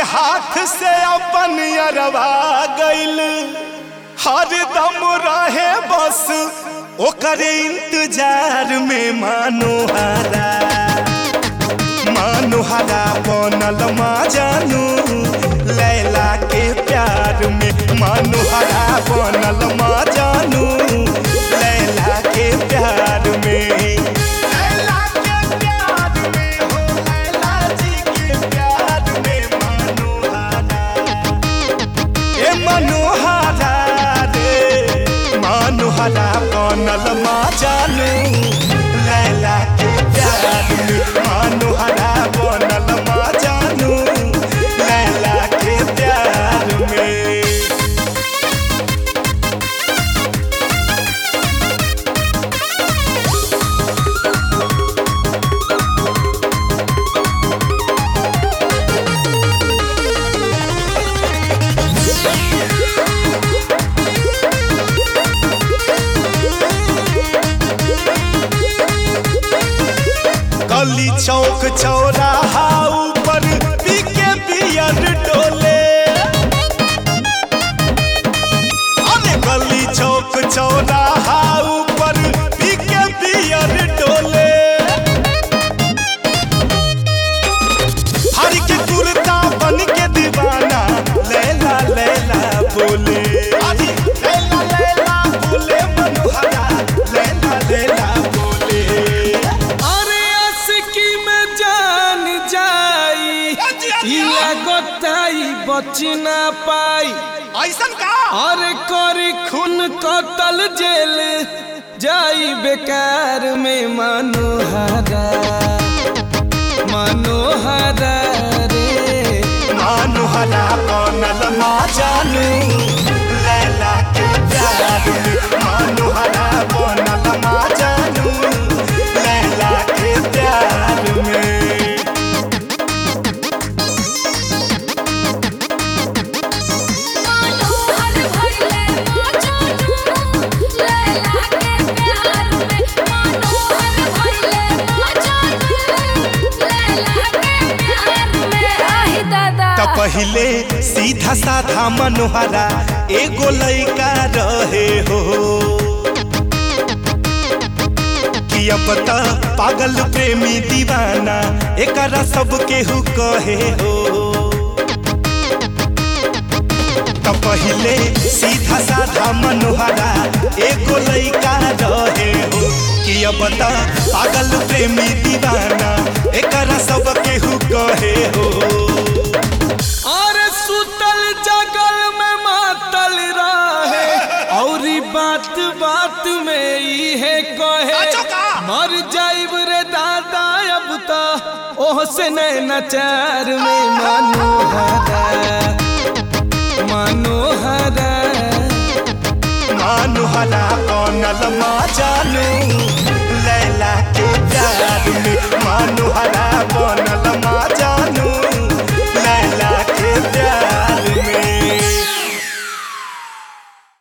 हाथ से अपन अरवा गइल हर दम रहे बस ओकर इंतजार में मानोहारा मानोहारा बनल मा जानू लैला के प्यार में मानोहारा बनल मा जानू लैला के प्यार में लैला के प्यार में हो लैला जी के प्यार में मानोहारा ए मनोहरा रे मनोहरा बनल मा जानू लैला के प्यार में मनोहरा बनल मा जानू लैला के प्यार में गली चौक चौराहा ऊपर पीके बियर डोले अरे गली चौक चौराहा ऊपर पीके बियर डोले हर के कुर्ता बन के दीवाना लैला लैला बोले अरे लैला लैला बोले मनोहरा लैला लैला बोले अरे अस्की में जान जाई ई लागताई बच ना पाई ऐसन का अरे करी खून कतल जेल जाई बेकार में मनोहरा मनोहरा रे मानुहरा बनल मा जानू लैला के प्यार में मानुहरा बनल मा जानू लैला के प्यार में मनोहर भइले मौजनू लैला के प्यार में मनोहर भइले मौजनू लैला के प्यार में आही दादा त पहिले सीधा साधा मनोहरा एगो लइका रहे हो कि अब त पागल प्रेमी दीवाना एकरा सब केहू कहे हो त पहिले सीधा साधा मनोहरा एगो लइका रहे हो कि अब त पागल प्रेमी दीवाना एकरा सब केहू कहे हो और सुतल जगल में मातल रहे और बात बात में इहे कहे मर जाइब रे दादा अब तो ओह से नचार में मनोहरा मनोहरा मानुहरा बनल मा जानू लैला के प्यार में मानुहरा बनल मा जानू लैला के प्यार